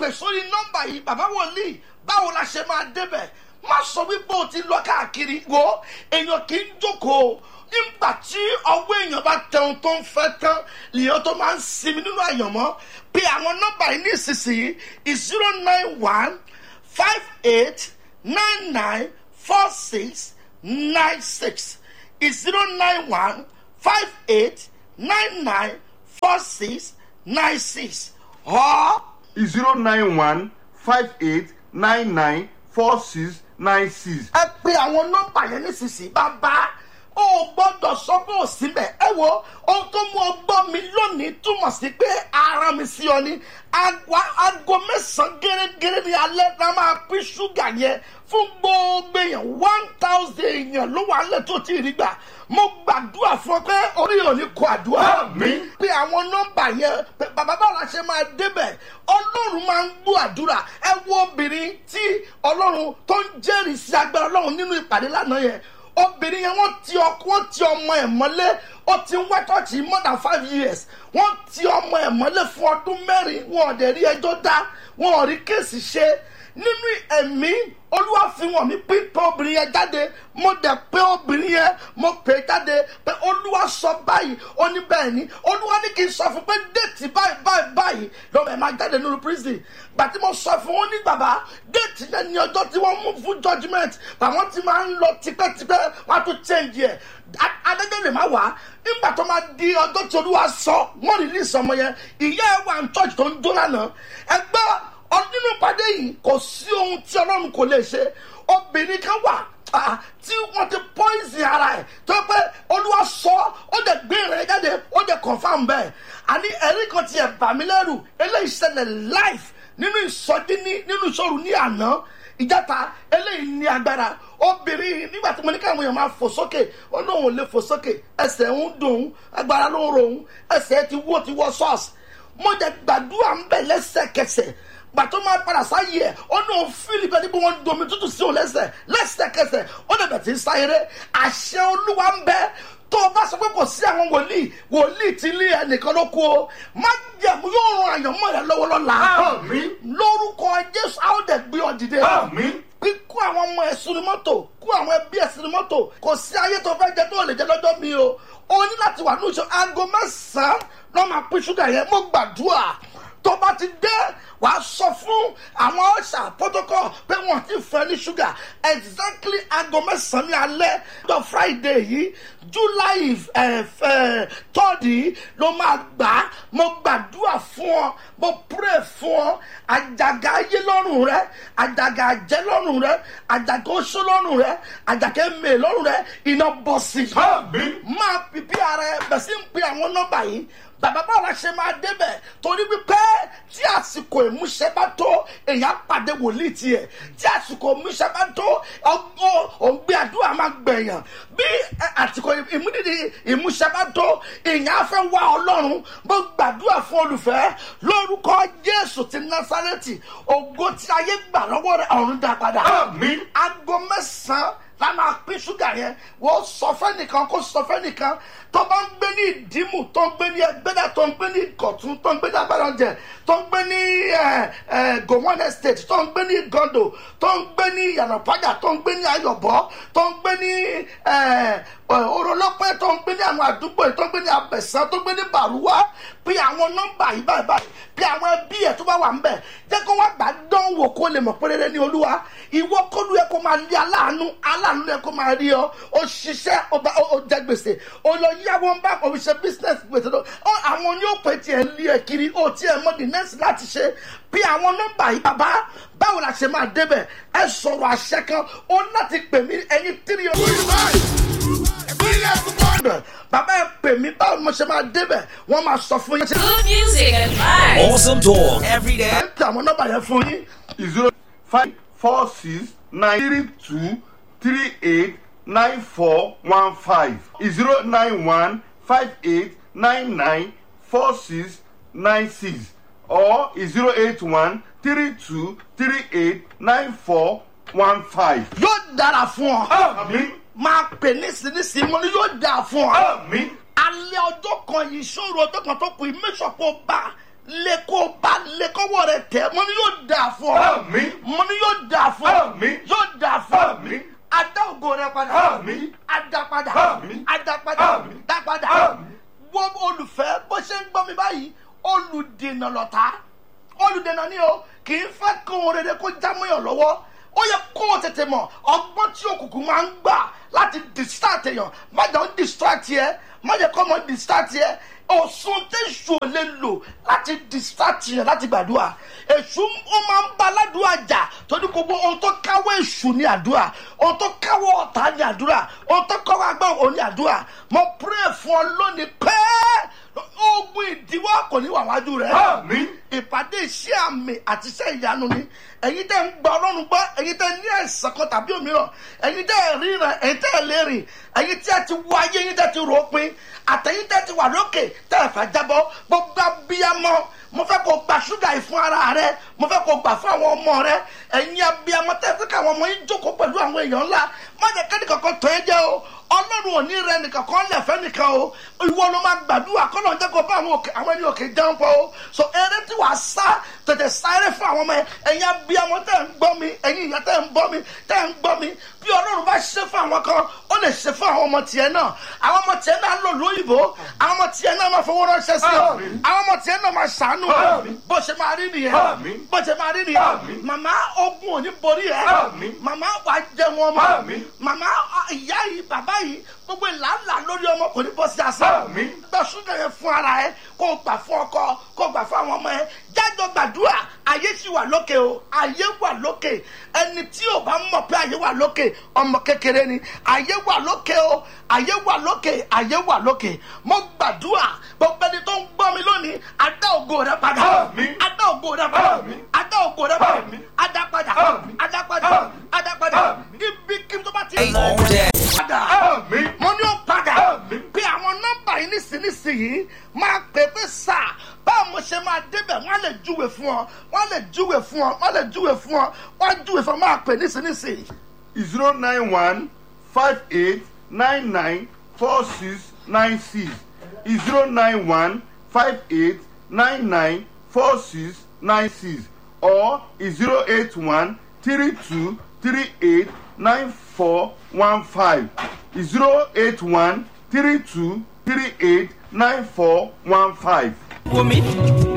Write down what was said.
sórí nọ́mbà yìí bàbá wòlíì báwo la ṣe máa débẹ̀ má sọ wípé o ti lọ káàkiri wo èèyàn kì í jókòó nígbà tí ọwọ́ èèyàn bá tẹun tó ń fẹ́ tán lèèyàn tó máa ń sinmi nínú àyànmọ́ pé àwọn nọ́mbà yìí ní ìsinsìnyí zero nine one five eight nine nine four six nine six zero nine one five eight nine nine four six nine six or zero nine one five eight nine nine four six nine six. ẹ pe àwọn nọ́mbà yẹn nísinsìnyí bàbá ó gbọ́dọ̀ sọ pé ò síbẹ̀ ẹ wo ohun tó mú ọgbọ́n mi lónìí túmọ̀ sí pé ara mi sí ọ ní Agwa- aago mẹ́sàn-án gẹ́gẹ́ ní alẹ́ la máa pín ṣúgà yẹn fún gbogbo èèyàn one thousand èèyàn ló wà lẹ̀ tó ti rí gbà mo gbàdúrà fún ọ pé orí ò ní kó àdúrà Àmín. pé àwọn nọ́mbà yẹn pé bàbá báwo la ṣe máa débẹ̀ ọlọ́run máa ń gbọ́ àdúrà ẹ wo obìnrin tí ọlọ́run tó ń jẹ́rìí sí agbára ọlọ́run nínú ìpàdé lánàá yẹn obìnrin yẹn wọ́n ti ọkọ wọ́n ti ọmọ ẹ̀ mọ́lé ó ti ń wá tọ́ọ̀tì more than five years wọ́n ti ọmọ ẹ̀ mọ́lé fún ọdún mẹ́rin wọn ò dẹ̀ rí ẹjọ́ dá wọn ò rí kéèsì ṣe nínú ẹ̀mí olúwa fi wọ̀n mí pín pé obìnrin yẹn jáde mo dẹ̀ pé obìnrin yẹn mo pè é jáde pé olúwa sọ báyìí ó ní bẹ́ẹ̀ ni olúwa ní kí n sọ fún pé déètì báyìí báyìí báyìí lọ́wọ́ ẹ̀ máa jáde nínú prison gbàtí mo sọ fún wọn ní bàbá déètì yẹn ní ọjọ́ tí wọ́n mú fún judgement àwọn ti máa ń lọ tipẹ́tipẹ́ wọ́n á tún change ẹ̀ adájọ́ lè má wá nígbà tó máa di ọjọ́ tí olúwa sọ wọ́n release ọmọ yẹn ìyá ẹ̀ wà ní church tó ń jó lánàá ẹgbẹ́ nínú ìpàdé yìí kò sí ohun tí ọlọ́run kò lè ṣe obìnrin kan wà ah, tí wọ́n ti poison ara ẹ̀ tó yẹ pé olúwa sọ ó dẹ̀ gbé ìrìn jáde ó dẹ̀ confam bẹ́ẹ̀ àní ẹ̀rí kan ti ẹ̀ bà mí lẹ́rù eléyìí ṣẹlẹ̀ live nínú ìsọjí ní nínú ìṣòro ní àná ìjàta eléyìí ní agbára obìnrin nígbà tí mo ní káwọn èèyàn máa fò sókè ó náà ò lè fò sókè ẹsẹ̀ ń dùn ún agbára ló ń ro òun ẹsẹ̀ ti wó ti wọ́ ṣọ́ọ̀ṣì mo jẹ gbàdúrà ń bẹ̀ lẹ́sẹ̀kẹsẹ̀ gbàtọ́ máa padà sáyé ẹ̀ ó ní òun fíìlì pé níbi wọn domi tútù sí òun lẹ́sẹ̀ lẹ́sẹ̀kẹsẹ̀ ó lè bẹ̀ tí ń sáyéré àṣẹ olúwa ń bẹ tó o bá sọ pé kò sí àwọn wòlíì wòlíì tí ilé ẹnìkan ló kú o má jẹ̀mú yóò ran àyànmọ́ rẹ lọ́wọ́ lọ́la Àmín. lórúkọ jésù a ó dẹ̀ gbé ọ dìde Àmín. kíkó àwọn ọmọ ẹ̀ sínú mọ́tò kó àwọn ẹbí ẹ̀ sínú mọ́tò kò sí ayé tó fẹ́ jẹ tó lè jẹ lọ́jọ́ mi o o ní láti wà ní ìṣó aago mẹ́sàn-án lọ́ máa pín ṣúgà yẹn mo gbàdúrà tó bá ti dé wàá sọ fún àwọn ọ̀ṣà protocol pé wọ́n ti fẹ́ ní ṣúgà exactly aago mẹ́sàn-án ní alẹ́ tó friday yìí july tọ́ọ̀dì ló máa gbà á mo gbàdúrà fún ọ mo pray fún ọ àjàgà ayé lọ́rùn rẹ àjàgà àjẹ́ lọ́rùn rẹ àjàgà oṣó lọ́rùn rẹ àjàgà èmè lọ́rùn rẹ iná bọ́ sí i Àmín. máa pìpì ara ẹ bẹ̀ sí ń pe àwọn nọ́mbà yìí bàbá báwo la ṣe máa débẹ̀ torí wípé tí àsìkò ìmúṣẹ bá tó èèyàn pàdé wòlíì tiẹ̀ tí àsìkò ìmúṣẹ bá tó ọgbọ́n òǹgbẹ àdúrà máa gbẹ̀yàn bí ẹ, àsìkò ìmúdìdì ìmúṣẹ bá tó èèyàn á fẹ́ wá ọlọ́run bó gbàdúrà fún olùfẹ́ lórúkọ jésù ti násárẹ́tì ògo tí ayé gbà lọ́wọ́ rẹ̀ ọ̀run dá padà Àmín. aago mẹ́sàn-án la máa pín ṣúgà yẹn wọ́n sọ fẹ́nìkan kó sọ fẹ́nìkan tó bá ń gbé ní ìdímù tó ń gbé ní ẹgbẹ́dà tó ń gbé ní ìkọ̀tún tó ń gbé ní agbáranjẹ tó ń gbé ní ẹ, ẹ, gowon estate tó ń gbé ní gondo tó ń gbé ní yànnàpájà tó ń gbé ní ayọ̀bọ tó ń gbé ní ẹ, ẹ, orolọ́pẹ́ tó ń gbé ní àwọn àdúgbò yìí tó ń gbé ní abẹ̀sán tó ń gbé ní bàrúwá pé àwọn nọ́mbà yìí báyìí báyìí pé àwọn ẹbí ẹ̀ tó bá wà ń bẹ̀ jẹ́ kó wá gbà dánwò kó lè mọ̀ pé rere ní olúwa ìwọ kọ́lu ẹ kó máa lé aláàánú aláàánú ẹ kó máa rí ọ ó ṣiṣẹ́ ó bá- ó jẹ gbèsè ó lọ yáwó ń bá kò fi ṣe business gbèsè lọ ọ àwọn ní òpè tiẹ̀ lé ẹ kiri ó tiẹ̀ mọ the next láti ṣe bí àwọn nọ́mbà yìí bàbá báwo la ṣe máa débẹ̀ ẹ sọ̀rọ̀ àṣẹ kan ó láti pè mí ẹyin tírí ọdún bàbá ẹ pè mí báwo ni mo ṣe máa débẹ̀ wọ́n máa sọ fún yín ṣe Good music and vibes. Awesome talk every day. ẹ ń tẹ àwọn nọ́mbà yẹn fún yín. zero five four six nine three two three eight nine four one five zero nine one five eight nine nine four six nine six or zero eight one three two three eight nine four one five. yóò dára fún ọ. Àmín. máa pè nísinsìnyí mo ní yóò dáa fún ọ. Àmín. alẹ́ ọjọ́ kan yìí ṣòro ọjọ́ kan tó kù yìí mẹ́sàn kó bá lè kó bá lè kọ́wọ́ rẹ tẹ̀ mo ní yóò dáa fún ọ Àmín. mo ní yóò dáa fún ọ Àmín. yóò dáa fún ọ Àmín. adá ògo rẹ padà Àmín. adá padà Àmín. adá padà Àmín. dá padà Àmín. wọ́n olùfẹ́ bó ṣe ń gbọ́ mi báyìí olùdènà lọ́ta olùdènà ni o kì í fẹ́ kó ohun rere kó já mọ́yàn lọ́wọ́ ó yẹ kó o tètè mọ̀ ọgbọ́n tí òkùnkùn máa ń gbà láti distract èèyàn má jẹ́ ó distract yẹ má jẹ́ kó ọmọ distract yẹ òsùn tẹ̀sù ò lè lò láti distract yẹn láti gbàdúrà èṣù ó máa ń bá aládùúrà jà torí gbogbo ohun tó káwọ́ èṣù ní àdúrà ohun tó káwọ́ ọ̀tá ní àdúrà ohun tó káwọ́ agbára òun ní àdúrà mo pray fún ọ lónìí pẹ́ẹ́ ogun ìdíwọ́ kò ní wà wájú rẹ̀ Àmín. ìpàdé iṣẹ́ àmì àti iṣẹ́ ìyanu ni ẹ̀yin tẹ́ ń gba ọlọ́run gbọ́ ẹ̀yin tẹ́ ní ẹ̀sán kan tàbí òmíràn ẹ̀yin tẹ́ ẹ̀ ríran ẹ̀yin tẹ́ ẹ̀ lè rìn ẹ̀yin tí ẹ ti wọ ayé ẹ̀yin tẹ́ ti rò ó pin àtẹ̀yin tẹ́ ti wà lókè tẹ́ ẹ̀ fẹ́ jábọ́ gbogbo abiyamọ mo fẹ́ kó gba ṣúgà yìí fún ara rẹ mo fẹ́ kó gbà fún àwọn ọmọ rẹ ẹ̀yin abiyamọ tẹ́ fẹ́ káwọn ọmọ yín jókòó pẹ̀lú àwọn èèyàn ńlá má jẹ́ kẹ́ni kankan tó ẹ jẹ́ o ọlọ́run ò ní rẹ nìkan kan lẹ̀fẹ́ nìkan o ìwọ ló máa gbàdúrà kọ́nà jẹ́ kó bá àwọn òkè àwọn ẹni òkè jẹun pọ̀ o so eré tí wàá sá tètè sáré fún àwọn ọmọ yẹn ẹ̀yin abiyamọ tẹ́ ń gbọ́ mi ẹ̀yin ìyá tẹ́ ń gbọ́ mi tẹ́ ń gbọ́ mi bí ọlọ́run bá ṣe fún àwọn kan ó lè ṣe fún àwọn ọmọ tiẹ̀ náà àwọn ọmọ tiẹ̀ náà lò lóyìnbó àwọn ọmọ tiẹ̀ náà máa fowó ránṣẹ́ sí ọ Àmín. àwọn ọmọ tiẹ̀ náà máa ṣàánú Àmín. bó ṣe máa rí nìyẹn Àmín. bó ṣe máa rí nìyẹn Àmín. màmá ogun ò ní borí ẹ Àmín. màmá wàá jẹun ọmọ Àmín. màmá ọ, ìyá yìí bàbá yìí gbogbo ìlànà lórí ọmọ kò ní bọ́ sí asán Àmín. gba ṣúgà yẹn fún ara ẹ kó o gbà fún ọkọ kó o gbà fún àwọn ọmọ ẹ jájọ gbàdúrà ayé sì wà lókè o ayé wà lókè ẹni tí ò bá mọ̀ pé ayé wà lókè ọmọ kékeré ni ayé wà lókè o ayé wà lókè ayé wà lókè mo gbàdúrà gbogbo ẹni tó ń gbọ́ mi lónìí adá ògo rẹ padà Àmín. adá ògo rẹ padà Àmín. adá ògo rẹ padà Àmín. adá padà Àmín. adá padà Àmín. adá padà Àmín. ibi kí n tó bá ti All day. padà Àmín. mo ní ó padà Àmín. pé àwọn nọ́mbà yìí nísinsìnyí máa pè pé sà báwo mo ṣe máa débẹ̀ wọ́n á lè júwe fún ọ wọ́n á lè júwe fún ọ wọ́n á lè júwe fún ọ wọ́n á júwe fún ọ máa pè nísinsìnyí. zero nine one five eight nine nine four six nine six zero nine one five eight nine nine four six nine six or zero eight one three two three eight nine four one five zero eight one three two three eight nine four one five. Wumi.